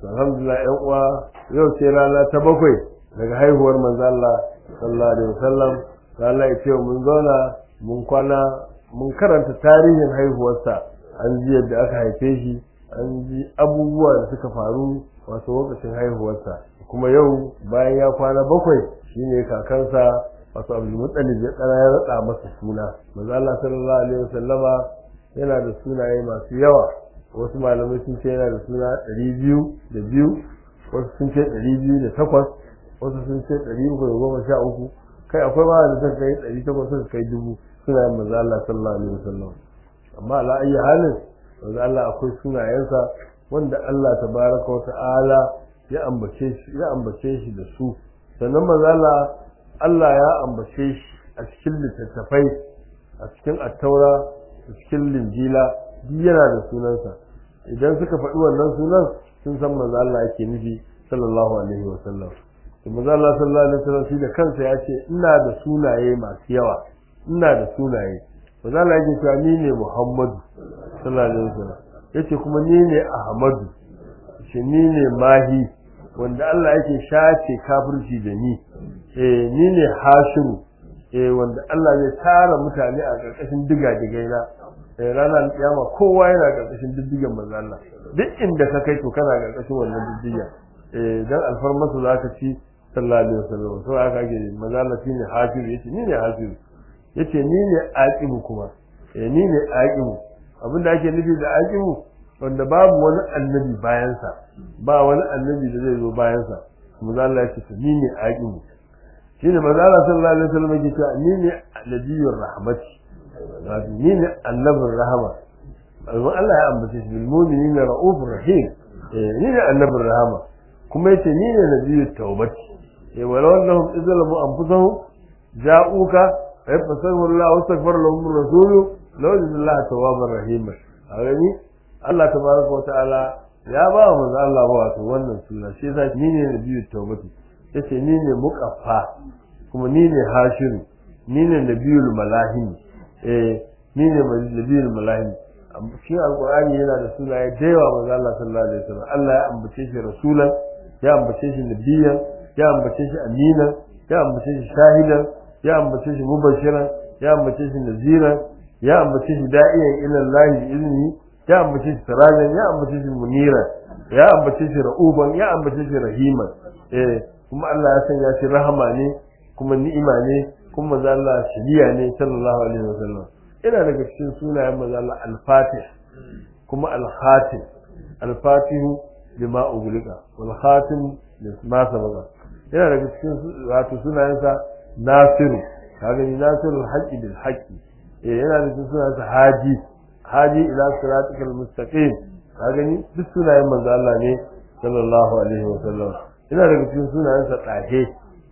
alhamdulillah yan uwa yau ce rana ta bakwai daga haihuwar manzo Allah sallallahu alaihi wasallam Allah ya ce mun zauna mun kwana mun karanta tarihin haihuwarsa an ji yadda aka haife shi an ji abubuwa da suka faru wato lokacin haihuwarsa kuma yau bayan ya kwana bakwai shine kakansa wato Abdulmuttalib ya tsara ya rada masa suna manzo Allah sallallahu alaihi wasallama yana da sunaye masu yawa wasu malamai sun ce yana da suna ɗari biyu da biyu wasu sun ce ɗari biyu da takwas wasu sun ce ɗari uku da goma sha uku kai akwai ma da suka kai ɗari takwas suka kai dubu sunayen manzo Allah sallallahu alaihi wasallam amma ala ayyi halin manzo Allah akwai sunayensa wanda Allah tabaraka wa ta'ala ya ambace shi ya ambace shi da su sannan manzo Allah Allah ya ambace shi a cikin littattafai a cikin attaura a cikin linjila duk yana da sunansa idan suka faɗi wannan sunan sun san manzo Allah yake nufi sallallahu alaihi wa sallam to manzo Allah sallallahu alaihi wa sallam shi da kansa ya ce ina da sunaye masu yawa ina da sunaye manzo Allah yake cewa ni ne Muhammadu sallallahu alaihi wa sallam yace kuma ni ne Ahmadu shi ni ne Mahi wanda Allah yake shace kafirci da ni eh ni ne Hashimu eh wanda Allah zai tara mutane a ƙarƙashin diga-digaina ranar kiyama kowa yana karkashin diddigen manzo Allah duk inda ka kai to kana karkashin wannan diddigen eh dan alfarmasu zaka ci sallallahu alaihi wasallam so aka ake manzo Allah shine hafiz yace ni ne hafiz yace ni ne aqibu kuma eh ni ne aqibu abinda ake nufi da aqibu wanda babu wani annabi bayan sa ba wani annabi da zai zo bayan sa manzo Allah yace ni ne aqibu shine manzo Allah sallallahu alaihi wasallam yake cewa ni ne nabiyur rahmati ni ne annabin rahama amma Allah ya ambace shi bil mu'minin ra'ufur rahim ni ne annabin rahama kuma yace ni ne nabiyut tawbati eh wala annahum izlamu anfusahum ja'uka fa yafasahu Allah wa astaghfar lahum rasulu law Allah tawwabar rahim agani Allah tabaraka wa ta'ala ya ba wa manzo Allah ba wato wannan suna shi yasa ni ne nabiyut tawbati yace ni ne muqaffa kuma ni ne hashiru ni ne nabiyul malahim eh ni ne nabiyul malahim shi alqur'ani yana da sunaye da yawa manzo Allah sallallahu alaihi wasallam Allah ya ambace shi rasulan ya ambace shi nabiyan ya ambace shi aminan ya ambace shi shahidan ya ambace shi mubashiran ya ambace shi naziran ya ambace shi da'iyan ila Allah bi izni ya ambace shi sirajan ya ambace shi muniran ya ambace shi ra'uban ya ambace shi rahiman eh kuma Allah ya sanya shi rahama ne kuma ni'ima ne kuma manzo Allah shiriya ne sallallahu alaihi wasallam ina daga cikin sunayen manzo Allah al-Fatih kuma al-Khatim al-Fatihu lima ughliqa wal Khatim lima sabaqa ina daga cikin wato sunayensa Nasiru kaga ni Nasiru al-Haqqi bil Haqqi eh yana da cikin sunayensa Haji Haji ila siratikal mustaqim kaga ni duk sunayen manzo Allah ne sallallahu alaihi wasallam ina daga cikin sunayensa Tahe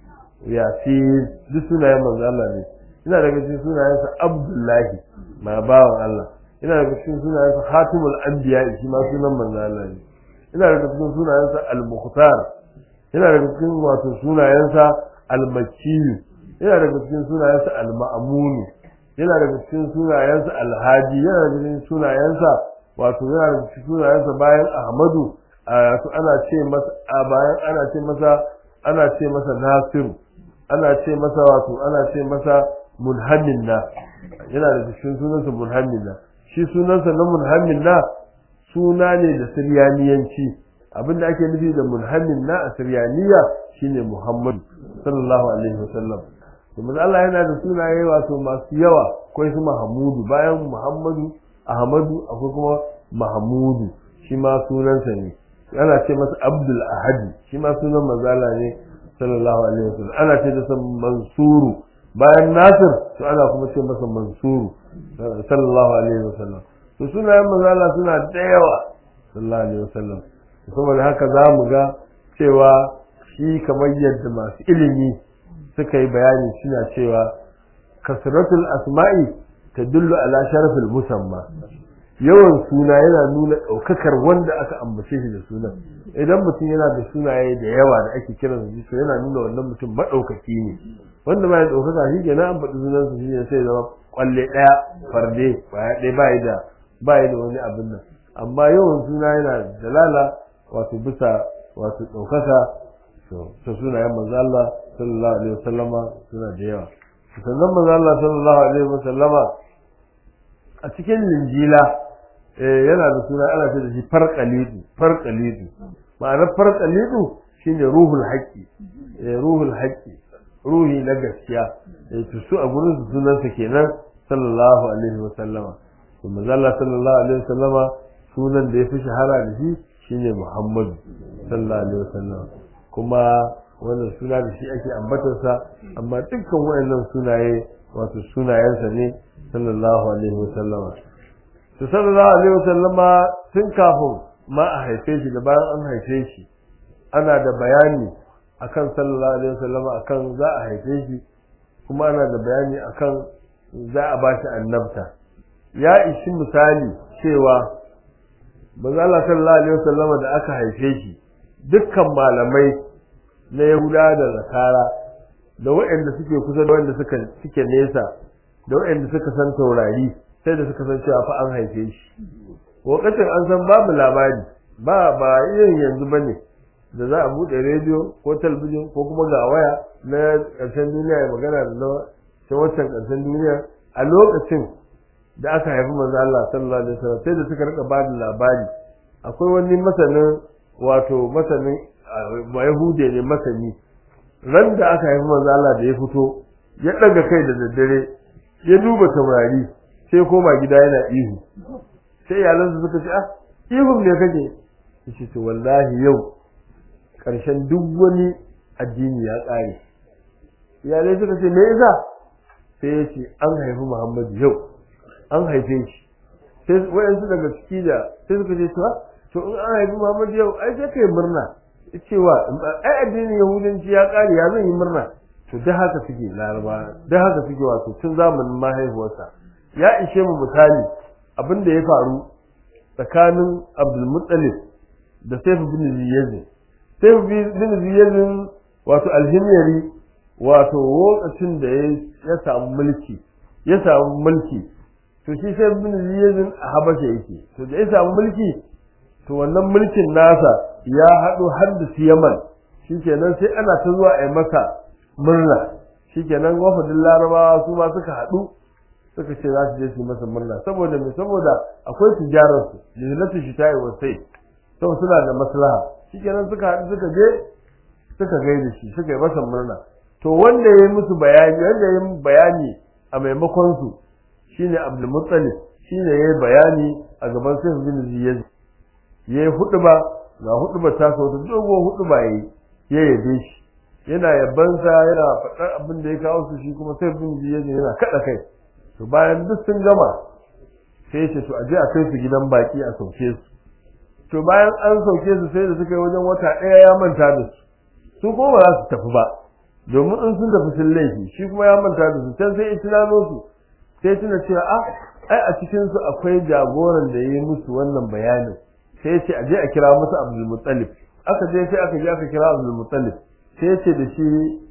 yasin duk sunayen manzo Allah ne ina daga cikin sunayensa Abdullahi ma bawan Allah ina daga cikin sunayensa Khatimul Anbiya shi ma sunan manzo Allah ne ina daga cikin sunayensa Al-Mukhtar ina daga cikin wato sunayensa Al-Makki ina daga cikin sunayensa Al-Ma'mun yana daga cikin sunayensa Al-Hadi yana daga cikin sunayensa wato yana daga cikin sunayensa bayan Ahmadu wato ana ce masa bayan ana ce masa ana ce masa Nasiru ana ce masa wato ana ce masa munhammin na yana da cikin sunansa munhammin na shi sunansa na munhammin na suna ne da siryaniyanci abinda ake nufi da munhammin na a siryaniya shine muhammad sallallahu alaihi wasallam domin Allah yana da sunaye wato masu yawa akwai su mahamudu bayan muhammadu ahmadu akwai kuma mahamudu shi ma sunansa ne ana ce masa abdul ahadi shi ma sunan mazala ne sallallahu alaihi wasallam ana ce da mansuru bayan nasir to ana kuma ce masa mansuru sallallahu alaihi wasallam to sunayen mazala suna da yawa sallallahu alaihi wasallam saboda haka za mu ga cewa shi kamar yadda masu ilimi suka yi bayani suna cewa kasratul asma'i tadullu ala sharafil musamma yawan suna yana nuna ɗaukakar wanda aka ambace shi da sunan idan mutum yana da sunaye da yawa da ake kiran su to yana nuna wannan mutum maɗaukaki ne wanda ba ya ɗaukaka shi kenan an faɗi sunan su shine sai zama kwalle ɗaya farde baya ɗaya ba da ba da wani abin nan amma yawan suna yana dalala wato bisa wato ɗaukaka to sunayen manzo Allah sallallahu alaihi wasallama suna da yawa sannan manzo Allah sallallahu alaihi wasallama a cikin linjila yana da suna ana ce da shi farqalidu farqalidu ma'anar farqalidu shine ruhul haqqi ruhul haqqi ruhi na gaskiya to su a gurin su sunansa kenan sallallahu alaihi wasallama to manzo Allah sallallahu alaihi wasallama sunan da ya fi shahara da shi shine Muhammadu sallallahu alaihi wasallama kuma wannan suna da shi ake ambatarsa amma dukkan wayannan sunaye wato sunayensa ne sallallahu alaihi wasallama to sallallahu alaihi wasallama tun kafin ma a haife shi da bayan an haife shi ana da bayani akan sallallahu alaihi wasallama akan za a haife shi kuma ana da bayani akan za a bashi annabta ya ishi misali cewa manzo Allah sallallahu alaihi wasallama da aka haife shi dukkan malamai na Yahuda da Nasara da waɗanda suke kusa da waɗanda suka suke nesa da waɗanda suka san taurari sai da suka san cewa fa an haife shi lokacin an san babu labari ba ba irin yanzu bane da za a buɗe rediyo ko talabijin ko kuma ga waya na ƙarshen duniya ya magana da na ta wancan ƙarshen duniya a lokacin da aka haifi manzo Allah sallallahu alaihi wasallam sai da suka rika ba da labari akwai wani masanin wato masanin ba Yahude ne masani ran da aka haifi manzo Allah da ya fito ya daga kai da daddare ya duba taurari sai koma gida yana ihu sai iyalansa suka ce ah ihun ne kake yace to wallahi yau karshen duk wani addini ya kare iyalai suka ce me yasa sai ya ce an haifi Muhammadu yau an haife shi sai wayansu daga ciki da sai suka ce to to in an haifi Muhammadu yau ai sai kai murna cewa ai addinin yahudanci ya kare ya zan yi murna to da haka suke laraba da haka suke wato tun zamanin mahaifuwarsa ya ishe mu misali abin da ya faru tsakanin abdulmuttalib da saifu bin ziyazin saifu bin ziyazin wato alhimyari wato lokacin da ya samu mulki ya samu mulki to shi saifu bin ziyazin a habasha yake to da ya samu mulki to wannan mulkin nasa ya haɗo har da yaman shikenan sai ana ta zuwa a yi masa murna shikenan wafadin larabawa su ma suka haɗu suka ce za su je su masa murna saboda me saboda akwai tijarar su lillatin shi tayi wasai sau suna da maslaha shikenan suka haɗu suka je suka gaida shi suka yi masa murna to wanda ya yi musu bayani wanda ya yi bayani a maimakon su shine Abdul Muttalib shine ya yi bayani a gaban Sayyid bin Ziyad ya yi huɗuba ga huɗuba ta so ta dogo huɗuba yayi ya yabe shi yana yabansa yana faɗar abin da ya kawo su shi kuma Sayyid bin Ziyad yana kaɗa kai to bayan duk sun gama sai ce to aje a kai su gidan baki a sauke su to bayan an sauke su sai da suka yi wajen wata ɗaya ya manta da su su kuma ba za su tafi ba domin in sun tafi sun laifi shi kuma ya manta da su can sai ya tunano su sai tuna cewa a ai a cikin su akwai jagoran da ya yi musu wannan bayanin sai ya ce aje a kira musu Abdul Muttalib aka je sai aka je aka kira Abdul Muttalib sai ya ce da shi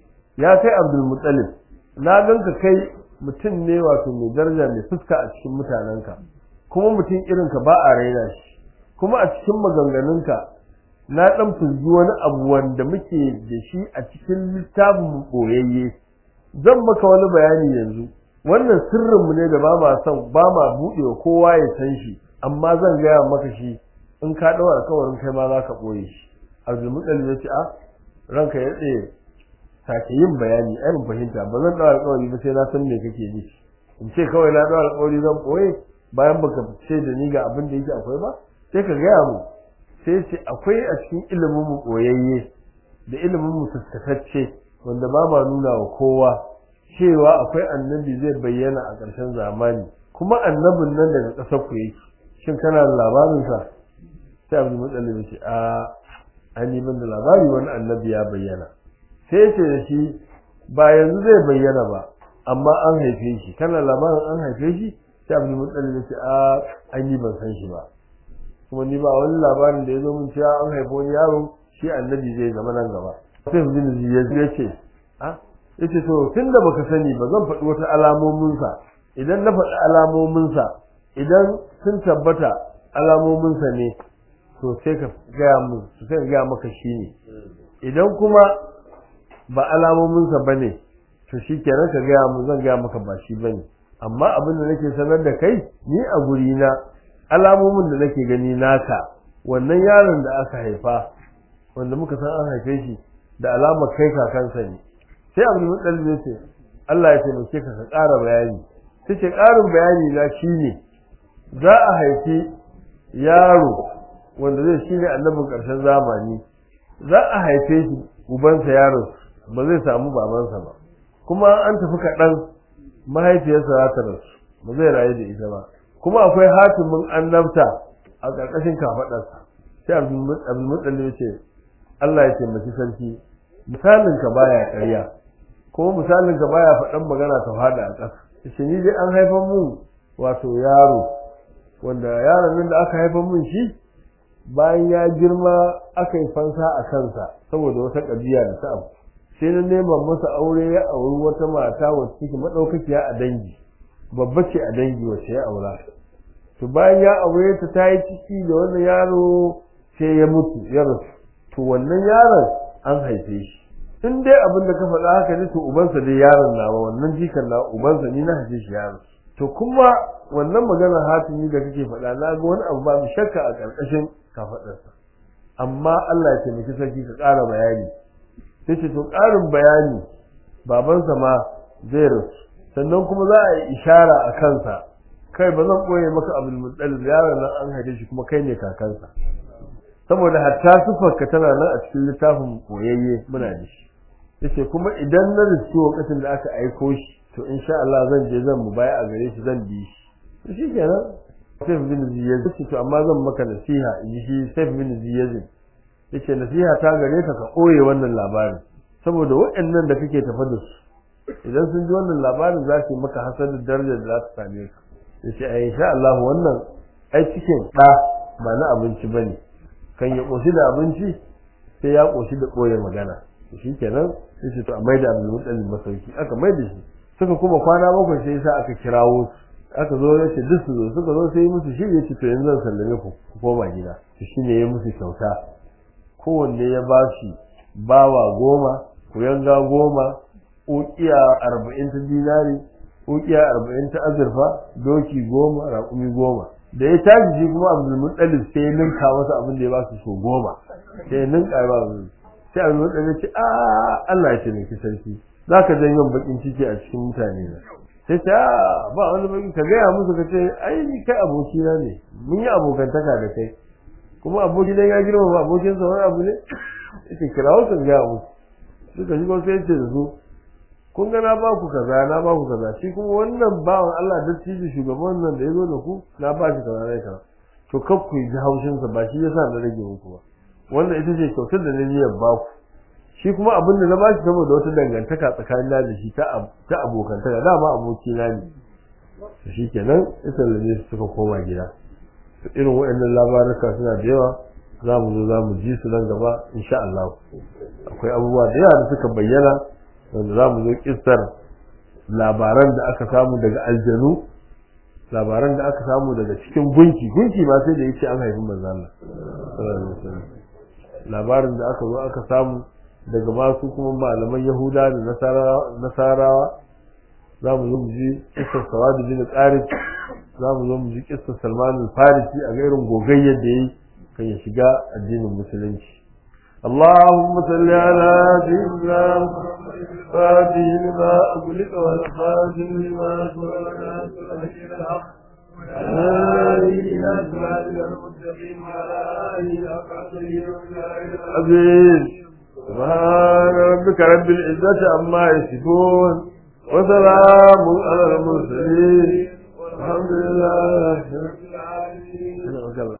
ya kai Abdul Muttalib na ganka kai mutum ne wato mai daraja mai fuska a cikin mutanenka kuma mutum irinka ba a raina shi kuma a cikin maganganunka na dan fuzgi wani abu wanda muke da shi a cikin littafin boyayye zan maka wani bayani yanzu wannan sirrin mu ne da ba ma son ba ma buɗe wa kowa ya san shi amma zan gaya maka shi in ka ɗau alkawarin kai ma za ka ɓoye shi abdul mutsalli ya ce a ranka ya tsaye sake yin bayani ai mun fahimta ba zan dawo alƙawari ba sai na san me kake ji in ce kawai na dawo alƙawari zan boye bayan baka ce da ni ga abin da yake akwai ba sai ka gaya mu sai ce akwai a cikin ilimin mu boyayye da ilimin mu taskatacce wanda ba ma nuna wa kowa cewa akwai annabi zai bayyana a ƙarshen zamani kuma annabin nan daga ƙasar ku yake shin kana da labarin sa sai abu mutsalli ya ce a an yi da labari wani annabi ya bayyana sai ce da shi ba yanzu zai bayyana ba amma an haife shi kana labarin an haife shi sai abu mutsalli ya ce a an yi ban san shi ba kuma ni ba wani labarin da ya zo min cewa an haifi wani yaro shi annabi zai zama nan gaba sai su bin ya ce a ya ce to tun da baka sani ba zan faɗi wata alamominsa idan na faɗi alamominsa idan sun tabbata alamominsa ne to sai ka gaya mu sai ka gaya maka shi ne idan kuma ba alamominsa ba ne to shi kenan ka gaya mu zan gaya maka ba shi ba ne amma abin da nake sanar da kai ni a guri na alamomin da nake gani naka wannan yaron da aka haifa wanda muka san an haife shi da alamar kai kakansa ne sai abin mutsalli ne ce Allah ya taimake ka ka ƙara bayani sai ce ƙarin bayani na shine za a haifi yaro wanda zai shine annabin ƙarshen zamani za a haife shi ubansa yaron ba zai samu babansa ba kuma an tafi kaɗan mahaifiyarsa za ta rasu ba zai rayu da ita ba kuma akwai hatimin annabta a ƙarƙashin kafaɗarsa sai abdulmutsalli ya ce Allah ya taimaki sarki misalinka baya ƙarya ko misalinka baya faɗan magana ta fada a ƙasa shi ni dai an haifar mun wato yaro wanda yaron nan da aka haifar mun shi bayan ya girma aka yi fansa a kansa saboda wata ƙabiya da ta abu sai na nema masa aure ya auri wata mata wacce take madaukakiya a dangi babba ce a dangi wacce ya aura to bayan ya aure ta ta yi ciki da wannan yaro sai ya mutu ya rasu to wannan yaron an haife shi in dai abin da ka faɗa haka ne to ubansa dai yaron nawa wannan jikan na ubansa ni na haife shi yaro to kuma wannan maganar hatimi da kake faɗa na ga wani abu ba mu shakka a ƙarƙashin kafaɗarsa amma Allah ya taimaki sarki ka ƙara bayani sai ce to ƙarin bayani babansa ma zai rasu sannan kuma za a yi ishara a kansa kai ba zan ɓoye maka abin mutsalin yaron nan an haife shi kuma kai ne kakansa saboda hatta sufarka tana nan a cikin littafin koyayye muna da shi yace kuma idan na riski lokacin da aka aiko shi to insha Allah zan je zan mu baya a gare shi zan bi shi to shikenan sai bin ziyaz to amma zan maka nasiha in ji shi sai bin ziyaz yace nasiha ta gare ka ka koye wannan labarin saboda waɗannan da kake tafa da su idan sun ji wannan labarin za su yi maka hasadin darajar da za ta same ka yace ai insha Allah wannan ai cikin ɗa ba na abinci bane kan ya koshi da abinci sai ya koshi da koye magana shi kenan sai ce to a maida abin mutsalin masauki aka maida shi suka kuma kwana bakwai sai sa aka kirawo su aka zo ya ce duk su zo suka zo sai musu shi ya ce to yanzu zan sallame ku ku koma gida to shi ne ya musu kyauta kowanne ya ba shi bawa goma kuyanga goma ukiya arba'in ta dinari ukiya arba'in ta azurfa doki goma raƙumi goma da ya tashi shi kuma abdul muttalib sai ya ninka masa abin da ya ba su so goma sai ya ninka ya ba su sai abdul muttalib ce a Allah ya taimaki sarki zaka janyo bakin ciki a cikin mutane na sai ta ba wani baki ka gaya musu ka ce ai ni kai abokina ne mun yi abokantaka da kai kuma aboki dan ya girma ba abokin sa wani abu ne yake kirawo sun gaya musu suka shigo sai ce da su kun ga na ba ku kaza na ba ku kaza shi kuma wannan bawan Allah da tiji shugaban nan da ya zo da ku na ba shi kaza ne kaza to kar ku ji haushin sa ba shi yasa na rage muku ba wannan ita ce kyautar da na niyyar ba ku shi kuma abin da na ba shi saboda wata dangantaka tsakanin da shi ta ta abokantaka dama aboki na ne to shikenan ita lalle suka koma gida irin waɗannan labaruka suna da yawa za mu zo za mu ji su nan gaba insha Allah akwai abubuwa da yawa da suka bayyana wanda za mu zo kissar labaran da aka samu daga aljanu labaran da aka samu daga cikin gunki gunki ma sai da yace an haifi manzo Allah labarin da aka zo aka samu daga masu kuma malaman Yahuda da Nasarawa za mu zo mu ji kissar Sawadu bin Qarib za mu zo mu ji kissar Salman al-Farisi a gairin gogayyar da yayi kan ya shiga addinin musulunci اللهم صل على سيدنا فاتح لما أغلق والخاتم لما سبق الحق عزيز سبحان ربك رب العزة عما يصفون وسلام على المرسلين الحمد لله رب العالمين